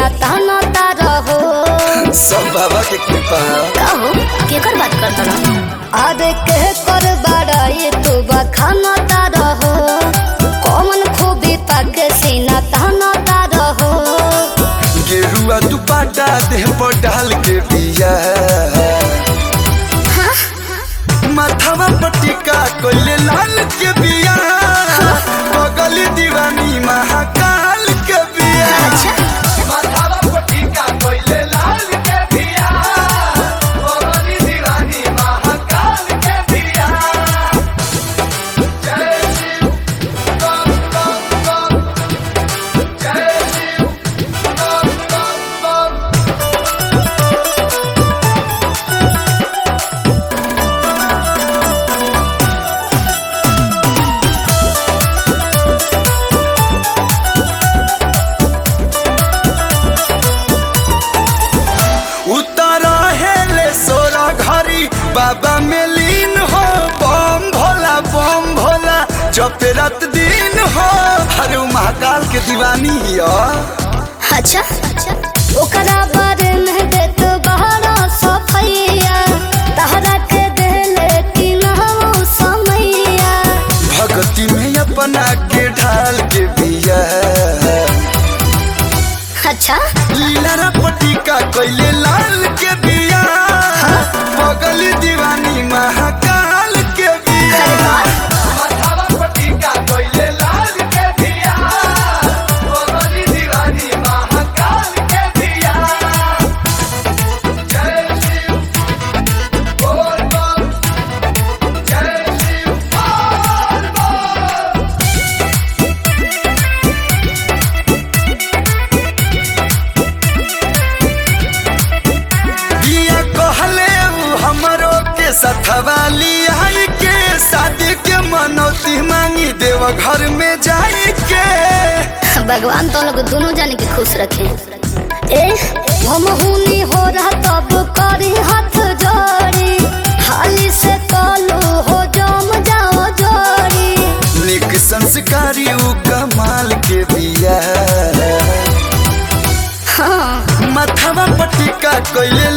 ताना तारा हो सब बाबा के कृपा है कहो केकर बात करता रहो अरे के कर बड़ाई तू बखाना तारा हो कौन खूबी पाके सीना ताना तारा हो गेरुआ दुपाटा देह पर डाल के बिया माथावा पटिका कोइले लाल के बिया बगली दीवानी महाकाल के बिया अच्छा माथावा पटिका कोइले लाल के बिया बगली दीवानी महाकाल के बिया जय शिव बम बम बम जय शिव बम बम बम उतारा हेले सोरा घरी बाबा में लीन हो बम भोला बम भोला जपे रात दिन हो हरे उ महाकाल के दीवानी हो अच्छा ओकरा बारे में देत बहरा सफैया तहरा के देले कि नहु समैया भक्ति में अपना के ढाल के बिया अच्छा लीला पटिका कोइले लाल के बिया बगली दीवानी महाकाल के बिया अरे वाह। माथावा पटिका कोइले लाल के बिया बगली दीवानी महाकाल के बिया जय शिव बोल बम जय शिव बोल बम बिया कहले उ हमरो के सथवा लियाई के शादी के मनौती मांगी देव घर में जाई के भगवान तो लोग दोनों जाने के खुश रखे ए हम हुनी हो रहा तब करी हाथ जोड़ी हाली से कलू हो जम जाओ जोड़ी निक संस्कारी उ कमाल के बिया हाँ माथावा पटिका कोइले